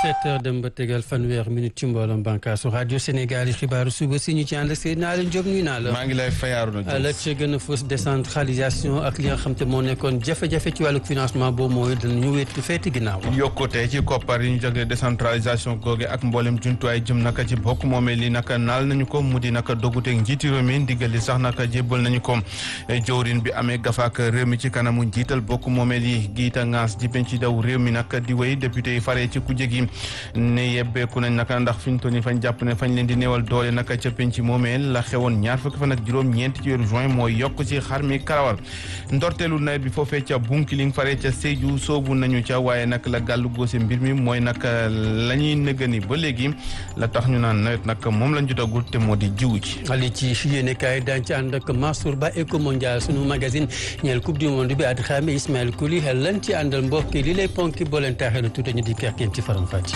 sept heures dem ba tegal fanweer minute ci mbooloom bànkaasu rajo Sénégal yi xibaaru suba si ñu ci ànd ak Seydina Alioune Diop nuyu naa la. maa ngi lay fayaaru na la ca gën a fës décentralisation ak li nga xam te moo nekkoon jafe-jafe ci wàllu financement boobu mooy danañu wéetu feeti ginnaaw. yokkute ci koppar yi ñu jagle décentralisation googe ak mboolem jumtuwaay jëm naka ci bokk moomee li naka naal nañu ko mu di naka doguteeg njiiti réew mi ndigal li sax naka jébbal nañu ko jawrin bi amee gafaak réew mi ci kanamu njiital bokk moomee li giita ngaas ji penc daw réew mi nag di wéy député yi faree ci kujje gi ne yebbeeku nañ naka ndax fi ñu toll nii fañ jàpp ne fañ leen di néewal doole naka ca penc moomee la xewoon ñaar fukki fan ak juróom ñeent ci weeru juin mooy yokk ci xar mi karawal ndorteelu nawet bi foofee ca Bunkiling faree ca Sédhiou soobu nañu ca waaye nag la gàllu góose mbir mi mooy nag la ñuy nëgëni ba léegi la tax ñu naan nawet nag moom lañ jotagul te moo di jiwu ji ali ci yéene kaay daañu ci ànd ak Mansour Ba Eco Mondial sunu magazine ñeel coupe du monde bi at xaame Ismaël Kouli lan ci àndal mbokk li lay ponki boo leen taaxee na tuuti ñu di kerkeen ci faram fàcc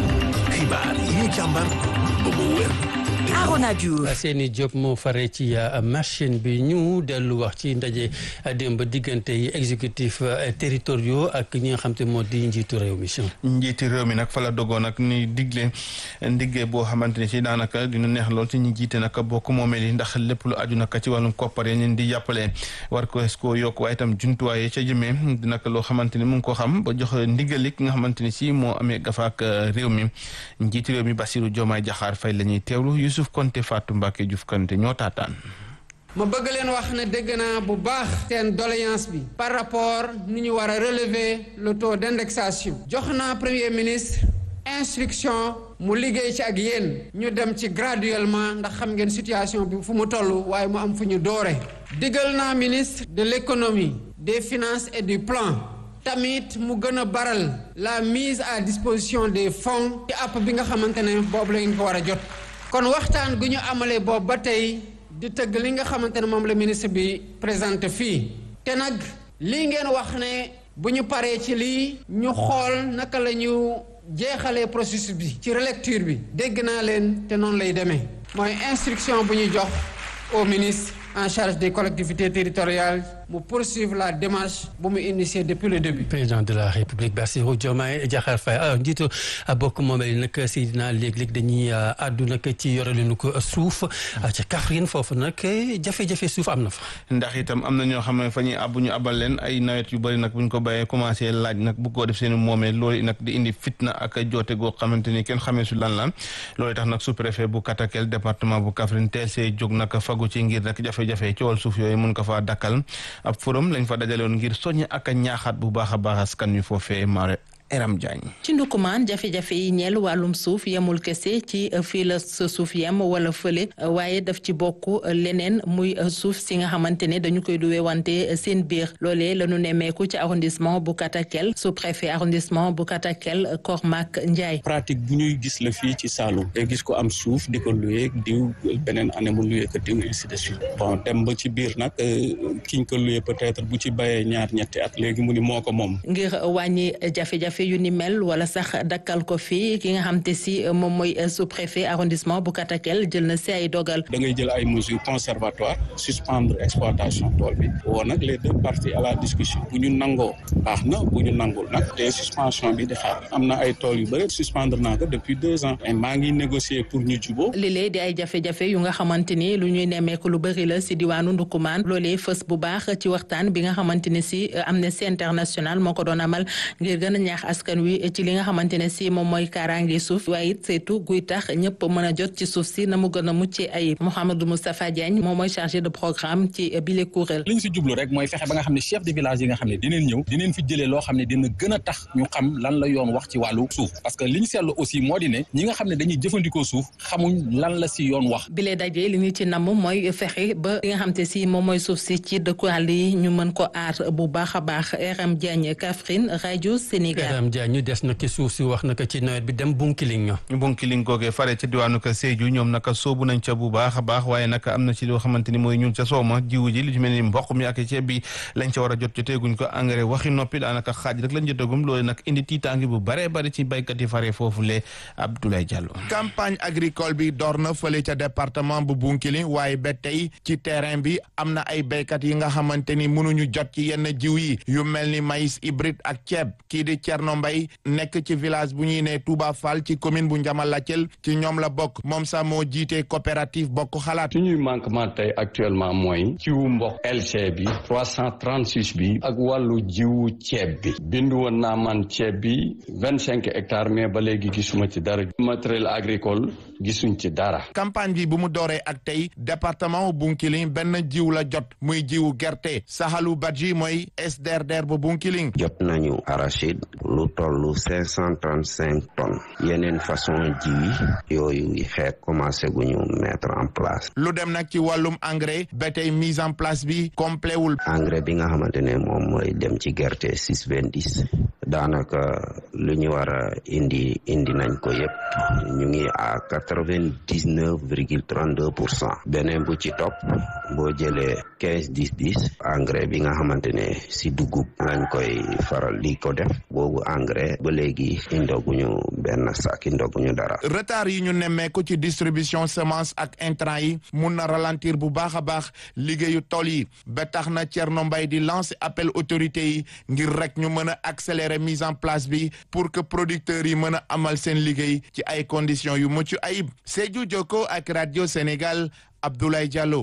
xibaar yi ñu càmbar ba mu wér Arona Diouf Seyni Diop moo fare ci machine bi ñu dellu wax ci ndaje démb diggante yi exécutif territoriaux ak ñi nga xam te moo di njiitu réew mi njiiti réew mi nag fa la dogoon nag ni digle ndiggee boo xamante ne si daanaka dina neex lool ci ñi jiite nag bokk moomeel yi ndax lépp lu aju nag ci wàllum koppar yi leen di jàppale war ko es koo yokk waaye itam jumtuwaay yi ca jëmee dinaka loo xamante ni mu ngi ko xam ba jox ndigali ki nga xamante ni si moo amee gafaak réew mi njiiti réew mi Bassirou Diomaye Diakhar Faye la ñuy teewlu Youssouf Konté Fatou Mbacké Diouf Kanté ñoo taataan ma bëgg leen wax ne dégg naa bu baax seen doléance bi par rapport ni ñu war a relever le taux d'indexation jox naa premier ministre instruction mu liggéey ci ak yéen ñu dem ci graduellement ndax xam ngeen situation bi fu mu toll waaye mu am fu ñu doore digal naa ministre de l'économie des finances et du plan tamit mu gën a baral la mise à disposition des fonds ci app bi nga xamante ne boobu la ngeen ko war a jot kon waxtaan gu ñu amalee boobu ba tey di tëgg li nga xamante ne moom la ministre bi présenté fii te nag lii ngeen wax ne bu ñu paree ci lii ñu xool naka la ñu jeexalee processus bi ci relecture bi dégg naa leen te noonu lay demee mooy instruction bu ñu jox au ministre en charge des collectivités territoriales mu poursuivre la démarche bu mu initié depuis le début. président de la république Bassirou Diomaye Diakhar Faye alors njiitu bokk moomeel nag Seydina léeg-léeg dañuy àddu nag ci yorelinu ko suuf ca Kaffrine foofu nag jafe-jafe suuf am na fa. ndax itam am na ñoo xam ne fa ñuy àbbu ñu abal leen ay nawet yu bëri nag bu ñu ko bàyyee commencé laaj nag bu ko def seen moomeel loolu nag di indi fitna ak joote goo xamante ni kenn xamee su lan la loolu tax nag sous-préfet bu Katakel département bu Kaffrine teel see jóg nag fagu ci ngir nag jafe-jafe ci wàllu suuf yooyu mun ko faa dakkal ab forum lañ fa dajalewoon ngir soññ ak a ñaaxaat bu baax a baax askan wi foofee Mare Eram Diagne ci ndukumaan jafe-jafe yi ñeel wàllum suuf yemul kese ci fii la sa suuf yem wala fële waaye daf ci bokk leneen muy suuf si nga xamante ne dañu koy duwee wante seen biir loolee la ñu nemmeeku ci arrondissement bu Katakel sous préfet arrondissement bu Katakel Kormak Ndiaye. pratique bu ñuy gis la fii ci Saloum day gis ko am suuf di ko luwee diw beneen année mu luwee ko diw ainsi de suite bon dem ba ci biir nag kiñ ko luwee peut-être bu ci bayee ñaar ñetti at léegi mu ni moo ko moom. ngir wàññi jafe-jafe yu ni mel wala sax dakkal ko fii ki nga xam te si moom mooy sous-préfet arrondissement bu Katakel jël na si ay dogal. da ngay jël ay mesures conservatoires suspendre exploitation tool bi woo nag les deux parties à la discussion bu ñu nangoo baax na bu ñu nangul nag te suspension bi di xaar am na ay tool yu bëri suspendre naa ko depuis deux ans et maa ngi négocier pour ñu juboo lii di ay jafe-jafe yu nga xamante ni lu ñuy nemmeeku lu bëri la si diwaanu Ndukumaan loolee fës bu baax ci waxtaan bi nga xamante ne si Amnesty International moo ko doon amal ngir gën a ñaax askan wi ci li nga xamante ne si moom mooy kaaraange suuf waaye it saytu guy tax ñëpp mën a jot ci suuf si na mu gën a mucc ay Mouhamadou Moustapha Diagne moom mooy chargé de programme ci bile kuréel li ñu si jublu rek mooy fexe ba nga xam ne chef de village yi nga xam ne dinañ ñëw dinañ fi jëlee loo xam ne dina gën a tax ñu xam lan la yoon wax ci wàllu suuf parce que li ñu seetlu aussi moo di ne ñi nga xam ne dañuy jëfandikoo suuf xamuñ lan la si yoon wax bile daje li ñu ci namm mooy fexe ba li nga xam te si moom mooy suuf si ci dëkku àll yi ñu mën ko aar bu baax a baax RM Diagne Kaffrine rajo Sénégal RM Diagne ñu des na ci suuf si wax naka ci nawet bi dem Bunkiling Bunkiling googee fare ca diwaanu ka Sédhiou ñoom naka soobu nañ ca bu baax a baax waaye naka am na ci loo xamante ni mooy ñun ca sooma jiwu ji li ci mel ni mboq mi ak ceeb bi lañ ca war a jot joteeguñ ko engrais waxi noppi daanaka xaaj rek lañ jotagum loolu nag indi tiitaangi bu baree bari ci baykat yi fare foofu le Abdoulaye Diallo campagne agricole bi door na fële ca département bu Bunkiling waaye ba tey ci terrain bi am na ay baykat yi nga xamante ni mënuñu jot ci yenn jiw yi yu mel ni maïs hybride ak ceeb kii di Thierno Thierno Mbaye nekk ci village bu ñuy ne Touba Fall ci commune bu Ndiamalacel ci ñoom la bokk moom sax moo jiite coopérative bokk xalaat. suñuy manquement tey actuellement mooy jiwu mboq LC bi 336 bi ak wàllu jiwu ceeb bi bindu woon naa man ceeb bi vingt cinq hectares mais ba léegi gisuma ci dara matériel agricole gisuñ ci dara. campagne bi bu mu dooree ak tey département Bunkiling benn jiw la jot muy jiwu gerte Sahalu Badji mooy SDRDR bu Bunkiling. jot nañu arachide lu tollu cinq cent trente cinq tonnes yeneen façon ji yooyu xeet commencé gu ñu mettre en place. lu dem nag ci wàllum engrais ba tey mise en place bi complet wul. engrais bi nga xamante ne moom mooy dem ci gerte six vingt dix daanaka lu ñu war a indi indi nañ ko yëpp ñu ngi à quatre vingt dix neuf virgule trente deux pour cent beneen bu ci topp boo jëlee quinze dix dix engrais bi nga xamante ne si dugub lañ koy faral di ko def boobu engrais ba léegi indoguñu benn sac indoguñu dara. retard yi ñu nemmeeku ci distribution semence ak intrant yi mun na ralentir bu baax a baax liggéeyu tool yi ba tax na Thierno Mbaye di lancer appel autorité yi ngir rek ñu mën a accélérer mise en place bi pour que producteurs yi mën a amal seen liggéey ci ay conditions yu mucc ayib Sédhiou Jokko ak radio Sénégal Abdoulaye Diallo.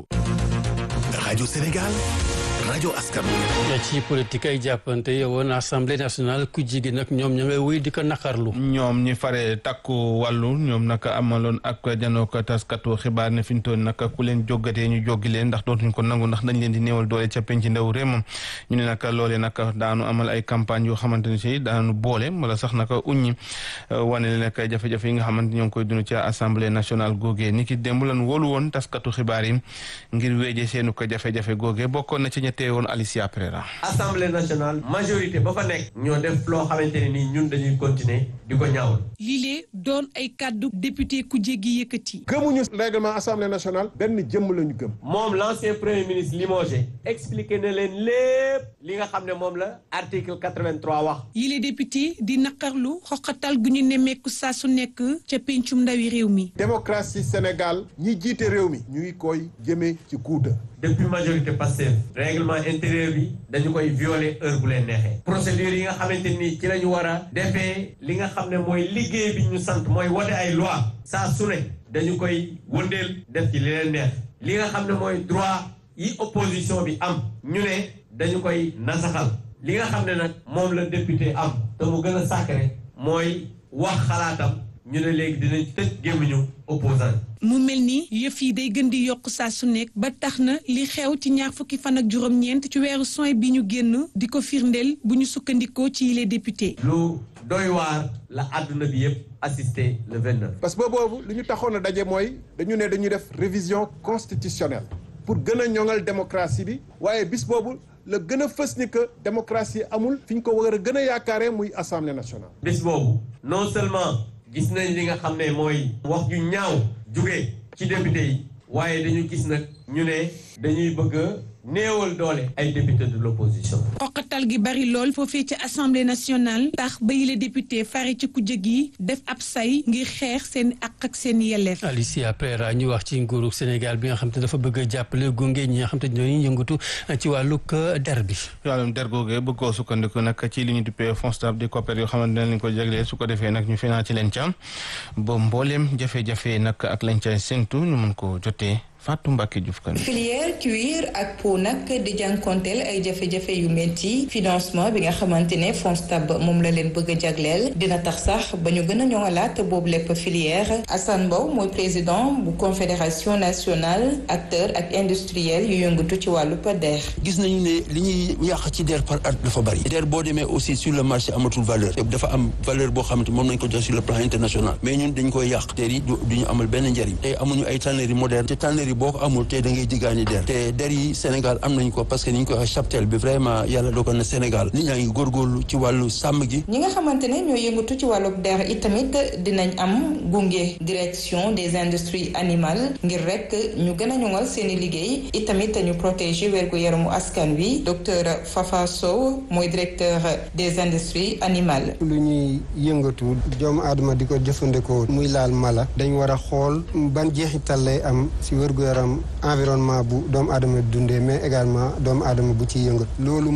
radio Sénégal. rajo askan ci politique ay jàppante yowoon assemblée nationale ku jigi nag ñoom ña ngay wuy di ko naqarlu ñoom ñi fare takku wàllu ñoom naka amaloon ak janook taskatu xibaar ne fi ñu toll naka ku leen jóggatee ñu jógi leen ndax dootuñ ko nangu ndax dañ leen di néewal doole ca penc ndaw réew moom ñu ne naka loolee naka daanu amal ay campagne yoo xamante ne si daanu boole wala sax naka uññi wane leen nag jafe-jafe yi nga xamante ñoo ngi koy dund ca assemblée nationale googee ni ki démb lan wóolu woon taskatu xibaar yi ngir weeje seenu ko jafe-jafe googee bokkoon na ci teewoon Alicia Pereira assemblée nationale majorité ba fa nekk ñoo def loo xamante ne nii ñun dañuy continuer di ko ñaawul lii lee doon ay kàddu député ku jéggi yëkkati gëmuñu règlement assemblée nationale benn jëmm lañu gëm moom l'ancien premier ministre limogé expliqué na leen lépp li nga xam ne moom la article 83 wax yi lee député di naqarlu xoqatal gu ñu nemmeeku saa su nekk ca pencum ndawi réew mi démocratie Sénégal ñi jiite réew mi ñu ngi koy jëmee ci guuta depuis majorité Pastef règlement intérieur bi dañu koy violer heure bu leen neexee procédure yi nga xamante ni ci la ñu war a defee li nga xam ne mooy liggéey bi ñu sant mooy wote ay loi saa su ne dañu koy wëndeel def ci li leen neex li nga xam ne mooy droit yi opposition bi am ñu ne dañu koy nasaxal li nga xam ne nag moom la député am te mu gën a sacré mooy wax xalaatam ñu ne léegi dinañ tëj gémmiñu opposant mu mel ni yëf yi day gën di yokk saa su nekk ba tax na li xew ci ñaar fukki fan ak juróom-ñeent ci weeru soin bi ñu génn di ko firndeel bu ñu sukkandikoo ci les députés. lu doy waar la àdduna bi yëpp assisté le 29. parce que boobu li ñu taxoon a daje mooy dañu ne dañuy def révision constitutionnelle pour gën a ñoŋal démocratie bi waaye bis boobu la gën a fës ni que démocratie amul fi ñu ko war a gën a yaakaaree muy assemblée nationale. bis boobu non seulement. gis nañ li nga xam ne mooy wax ju ñaaw jóge ci député yi waaye dañu gis nag ñu ne dañuy bëgg a néewal doole ay député de l'opposition xoqatal gi bari lool foofee ci assemblée nationale tax ba yile député fari ci kujje gi def ab say ngir xeex seen ak ak seen yelleef Alicia Pereira ñu wax ci nguuru Sénégal bi nga xam te dafa bëgg a jàppale gunge ñi nga xam te ñooy yëngatu ci wàllug der bi wàllum der googee bëgg koo sukkandiku nag ci li ñu duppee fonds stable di coopère yoo xamante ne lañ ko jaglee su ko defee nag ñu financé leen ca ba mbooleem jafe-jafe nag ak lañ ca séntu ñu mën ko jotee Fatou Mbacke Diouf kan filière cuir ak peau nag di jànkonteel ay jafe-jafe yu metti financement bi nga xamante ne FONSTAB moom la leen bëgg a jagleel dina tax sax ba ñu gën a ñoŋalaat boobu lépp filière Assane Mbow mooy président bu confédération nationale acteur ak industriel yu yëngatu ci wàllu der gis nañu ne li ñuy yàq ci der par at dafa bari der boo demee aussi sur le marché amatul valeur dafa am valeur boo xamante moom nañ ko jox sur le plan international mais ñun dañ koy yàq der yi du ñu amal benn njariñ tey amuñu ay tannerie moderne te tannerie boo ko amul te da ngay jiggaani der te der yi Sénégal am nañ ko parce que ni ñu koy wax chaptel bi vraiment yàlla dogal na Sénégal nit ñaa ngi góorgóorlu ci wàllu sàmm gi ñi nga xamante ne ñoo yëngatu ci wàllu der itamit dinañ am gunge direction des industries animales ngir rek ñu gën a ñoŋal seen i liggéey itamit ñu protéger wérgu yaramu askan wi docteur Fafa Sow mooy directeur des industries animales. lu ñuy yëngatu doomu aadama di ko jëfandikoo muy laal mala dañ war a xool ban jeexital lay am si wérgu yaram environnement bu doomu aadama dundee mais également doomu aadama bu ci yëngatu loolu moo gën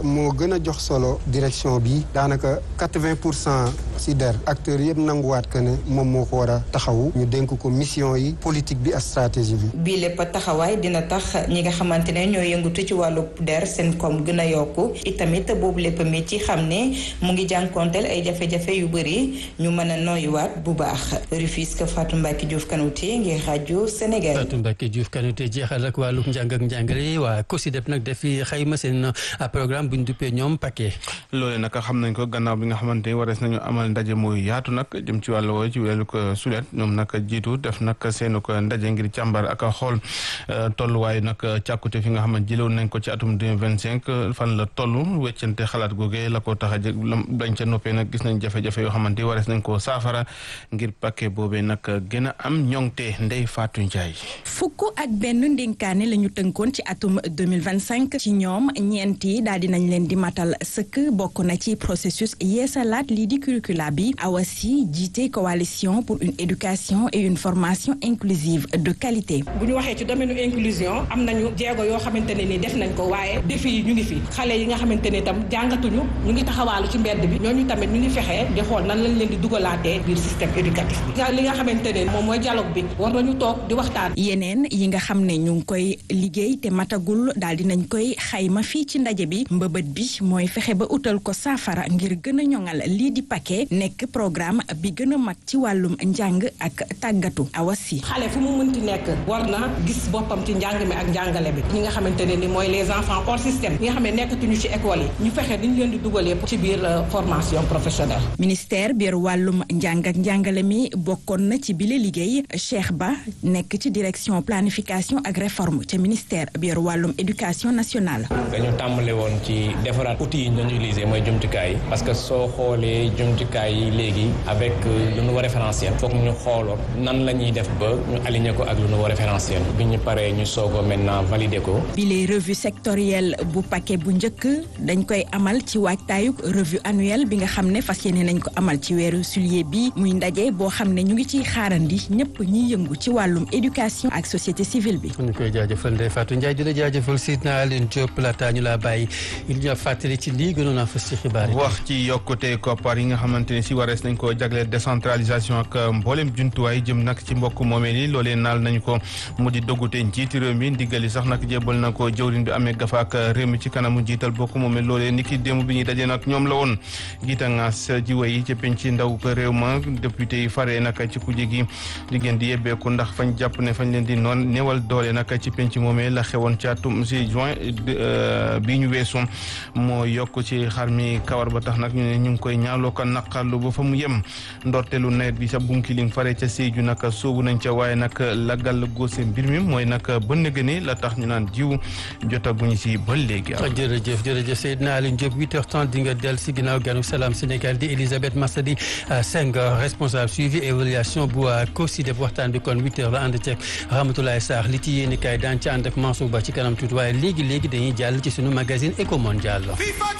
gën a jox solo direction bi daanaka quatre-vingt pour cent si der acteurs yëpp nanguwaat que ne moom moo ko war a taxawu ñu dénk ko mission yi politique bi ak stratégie bi. bii lépp taxawaay dina tax ñi nga xamante ne ñoo yëngatu ci wàllu der seen koom gën a yokku itamit boobu lépp mi ci xam ne mu ngi jànkonteel ay jafe-jafe yu bëri ñu mën a noyuwaat bu baax Rufisque Fatou Mbacke Diouf Kanouté ngir rajo Sénégal. Fatou Mbacke Diouf Kanouté jeexal ak wàllu njàng ak njàngale waa COSYDEP nag dafi xayma seen programme bu ñu duppee ñoom paquet. loole nag xam nañ ko gannaaw bi nga xamante ni warees nañu amal ndaje muy yaatu nag jëm ci wàllu woowu ci wàllu ko sulet ñoom nag jiitu def nag seenu ko ndaje ngir càmbar ak xool tolluwaay nag càkkute fi nga xam ne jëloon nañ ko ci atum 2025 fan la toll weccante xalaat googe la ko tax a jëg dañ ca noppee nag gis nañ jafe-jafe yoo xamante ni warees nañ koo saafara ngir paquet boobee nag gën a am ñoŋte Ndeye Fatou Ndiaye. fukk ak benn ndénkaane la ñu tënkoon ci atum 2025 ci ñoom ñeent yi daal dinañ leen di matal sëkk bokk na ci processus yeesalaat lii di curricula bi awasi jiite coalition pour une éducation et une formation inclusive de qualité. bu ñu waxee ci domaine inclusion am nañu jéego yoo xamante ne ni def nañ ko waaye défi yi ñu ngi fi xale yi nga xamante ne itam jàngatuñu ñu ngi taxawaalu ci mbedd bi ñooñu tamit ñu ngi fexee di xool nan lañ leen di dugalaatee biir système éducatif bi li nga xamante ne moom mooy dialogue bi war nañu toog di waxtaan. yeneen yi nga xam ne ñu ngi koy liggéey te matagul daal dinañ koy xayma fii ci ndaje bi mbëbët bi mooy fexe ba utal ko saafara ngir gën a ñoŋal lii di paquet nekk programme bi gën a mag ci wàllum njàng ak tàggatu awasi. xale fu mu mënti nekk war na gis boppam ci njàng mi ak njàngale bi ñi nga xamante ne ni mooy les enfants hors système ñi nga xam ne nekkatuñu ci école yi ñu fexe diñ leen di dugalee ci biir formation professionnelle. ministère biir wàllum njàng ak njàngale mi bokkoon na ci bile liggéey Cheikh Ba nekk ci direction planification ak réforme ca ministère biir wàllum éducation nationale. dañu tàmbale woon ci defaraat outils yi ñu doon utiliser mooy jumtukaay yi parce que soo xoolee jumtukaay yi léegi avec le nouveau référentiel foog ñu xooloon nan la ñuy def ba ñu aligné ko ak le nouveau référentiel bi ñu paree ñu soog a maintenant validé ko. bile revue sectorielle bu paquet bu njëkk dañ koy amal ci waajtaayug revue annuelle bi nga xam ne fas yéene nañ ko amal ci weeru juillet bi muy ndaje boo xam ne ñu ngi ciy xaarandi ñëpp ñiy yëngu ci wàllum éducation ak société civile bi. ñu koy jaajëfal Ndeye Fatou Ndiaye di la jaajëfal Sidna Aline Diop laata ñu laa bàyyi il ñu fàttali ci lii gënoon a fës ci xibaar yi. wax ci yokkute koppar yi nga xamante ne si warees nañ ko jagleel décentralisation ak mboolem jumtuwaay jëm nag ci mbokk moomeel yi loolee naal nañu ko mu di doggute njiiti réew mi ndigali sax nag jébal na ko jëwriñ bi amee gafaak réew mi ci kanamu njiital bokk moomeel loolee niki démb bi ñuy dajee nag ñoom la woon giita ngaas jiwa yi ci penc ndaw ko réew ma député yi faree nag ci kuje gi di ngeen di yebbeeku ndax fañ jàpp ne fañ leen di noon néewal doole nag ci penc moomee la xewoon ci atum si juin bii ñu weesu moo yokk ci xar mi kawar ba tax nag ñu ne ñu ngi koy ñaaloo ko naqarlu ba fa mu yem ndorteelu nawet bi sa bunkiling fare ca Sédhiou nag soobu nañ ca waaye nag la gàll góose mbir mi mooy nag ba nëgëni la tax ñu naan jiw jotaguñu si ba léegi. jërëjëf jërëjëf Seydina Aliou Diop 8h30 di nga del si ginnaaw ganu salaam Sénégal di Elisabeth Massadi Senghor responsable suivi évaluation bu COSYDEP waxtaan bi kon 8h la ànd ceeg Ramatoulaye Sarr li ci yéeni kaay daan ci ànd ak Mansour Ba ci kanam tuuti waaye léegi léegi dañuy jàll ci sunu magazine Eco Mondial